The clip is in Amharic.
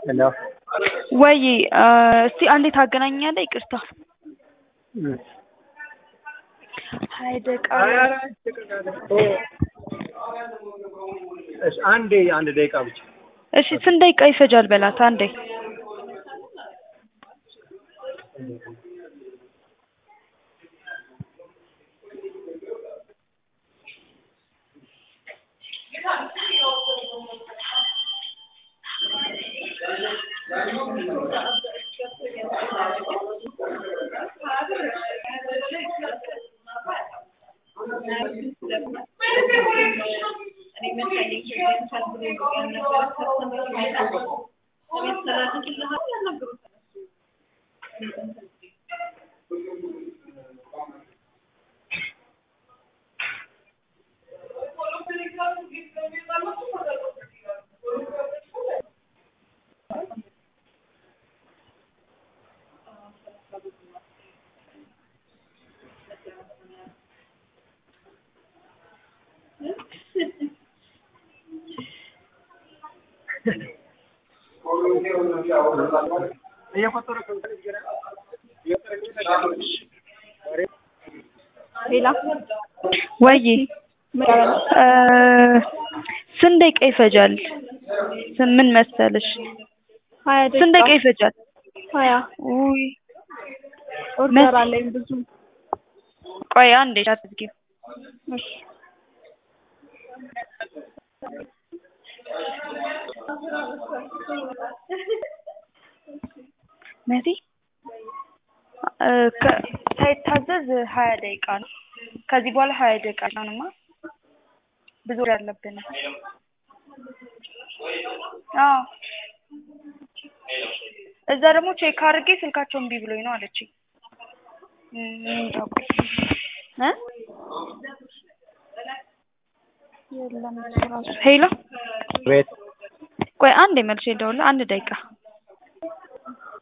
ሄሎ ወይ እስቲ አንዴ ታገናኛለህ? ይቅርታ ሀያ ደቂቃ እሺ፣ አንዴ አንድ ደቂቃ ብቻ እሺ፣ ስንት ደቂቃ ይፈጃል በላት አንዴ። ሌላ ወይ ስንት ደቂቃ ይፈጃል? ምን መሰለሽ ሀያ ስንት ደቂቃ ይፈጃል? ሀያ ውይ ኦርደር አለኝ ብዙ። ቆይ አንዴ አትዝጊው። እሺ መሲ ሳይታዘዝ ሀያ ደቂቃ ነው። ከዚህ በኋላ ሀያ ደቂቃ ነውማ ብዙ ወሬ አለብን። አዎ እዛ ደግሞ ቼክ አድርጌ ስልካቸው እምቢ ብሎኝ ነው አለችኝ። ሄሎ ቤት ቆይ አንዴ መልሼ ልደውልልህ። አንድ ደቂቃ